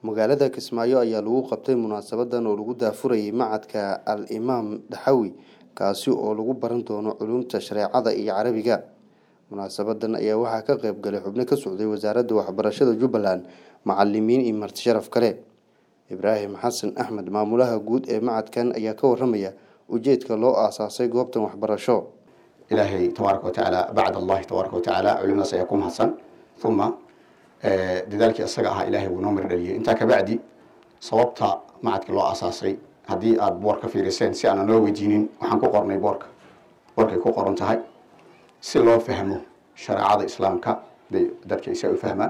magaalada kismaayo ayaa lagu qabtay munaasabadan oo lagu daafurayay macadka al imaam daxawi kaasi oo lagu baran doono culumta shareecada iyo carabiga munaasabadan ayaa waxaa ka qayb galay xubno ka socday wasaaradda waxbarashada jubbaland macalimiin iyo marti sharaf kale ibraahim xasan axmed maamulaha guud ee macadkan ayaa ka waramaya ujeedka loo aasaasay goobtan waxbarasho ilaahay tabaaraka watacaala bacd allahi tabaaraka watacaala culimadaas ayaa ku mahadsan uma dadaalkii isaga ahaa ilahay wuu noo mir dhaliyay intaa kabacdi sababta macadka loo aasaasay haddii aada boorka fiiriseen si aanan loo weydiinin waxaan ku qornay boorka boorkay ku qoran tahay si loo fahmo shareecada islaamka bay dadka isa u fahmaan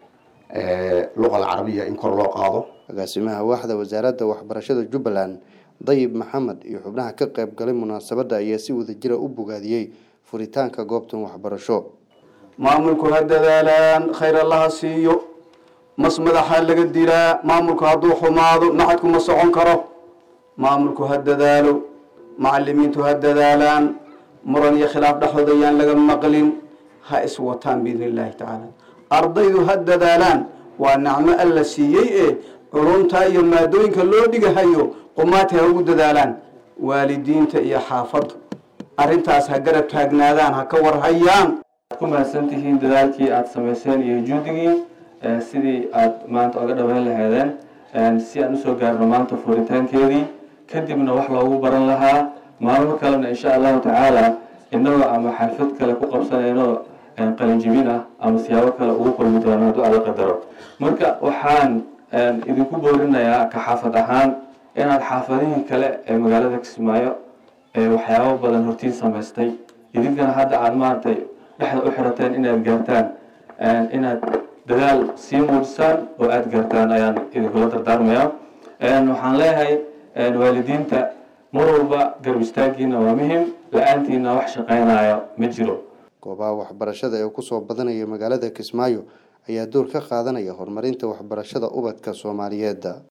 luqa alcarabiya in kor loo qaado agaasimaha waaxda wasaaradda waxbarashada jubbaland dayib maxamed iyo xubnaha ka qayb galay munaasabadda ayaa si wadajira u bogaadiyey furitaanka goobtan waxbarasho maamulku ha dadaalaan khayr allaha siiyo mas madaxaa laga dilaa maamulku hadduu xumaado maxadku ma socon karo maamulku ha dadaalo macalimiintu ha dadaalaan muran iyo khilaaf dhexdooda ayaan laga maqlin ha iswataan biidni illaahi tacaala ardaydu ha dadaalaan waa nacmo alla siiyey ee culumta iyo maadooyinka loo dhigahayo qumaati ha ugu dadaalaan waalidiinta iyo xaafaddu arrintaas ha garab taagnaadaan ha ka warhayaan ku mahadsan tihiin dadaalkii aada samayseen iyo juudigii sidii aada maanta oga dhaweyn lahaydeen si aan usoo gaarno maanta furitaankeedii kadibna wax loogu baran lahaa maalmo kalena insha allahu tacaala inagoo ama xalfad kale ku qabsanayno qalinjibin ah ama siyaabo kale ugu kulmi doono hadduu alla qadaro marka waxaan idinku boorinayaa ka xaafad ahaan inaad xaafadihii kale ee magaalada kismaayo waxyaabo badan hortiin samaystay idinkana hadda aada maaragtay dhexda u xirateen inaad gaartaan inaad dadaal sii muujisaan oo aada gaartaan ayaan idinkula dardaarmaya waxaan leeyahay waalidiinta mar walba garab istaagiina waa muhim la-aantiina wax shaqeynayo ma jiro goobaha waxbarashada ee kusoo badanaya magaalada kismaayo ayaa door ka qaadanaya horumarinta waxbarashada ubadka soomaaliyeed